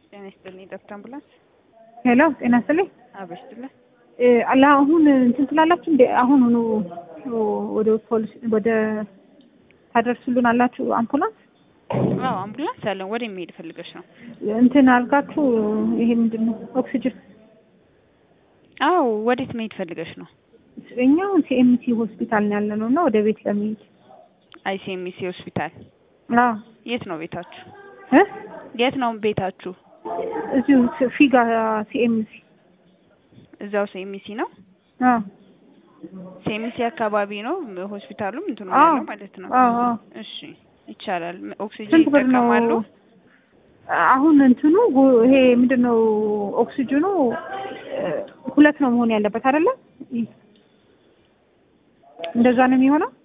ጤና ይስጥልኝ ዶክተር አምቡላንስ ሄሎ ጤና ይስጥልኝ። አበሽ ይስጥልኝ። አላ አሁን እንትን ትላላችሁ እንደ አሁን ሆኖ ወደ ፖሊስ ወደ ታደርሱልን አላችሁ አምቡላንስ አዎ አምቡላንስ አለን። ወደ የሚሄድ ፈልገሽ ነው? እንትን አልጋችሁ ይሄ ምንድን ነው ኦክሲጅን? አዎ ወዴት መሄድ ፈልገሽ ነው? እኛ ሲኤምሲ ሆስፒታል ነው ያለ ነው እና ወደ ቤት ለመሄድ አይሲኤምሲ ሆስፒታል። አዎ የት ነው ቤታችሁ? እ የት ነው ቤታችሁ? እዚሁ ፊጋ ሲኤምሲ እዛው ሲኤምሲ ነው። አዎ ሲኤምሲ አካባቢ ነው ሆስፒታሉም እንትኑ አዎ ያለው ማለት ነው። አዎ አዎ እሺ ይቻላል። ኦክሲጅን ስንት ብር ነው? ይጠቀማሉ? አሁን እንትኑ ጉ- ይሄ ምንድን ነው ኦክሲጅኑ እ፣ ሁለት ነው መሆን ያለበት አይደለ? እንደዛ ነው የሚሆነው።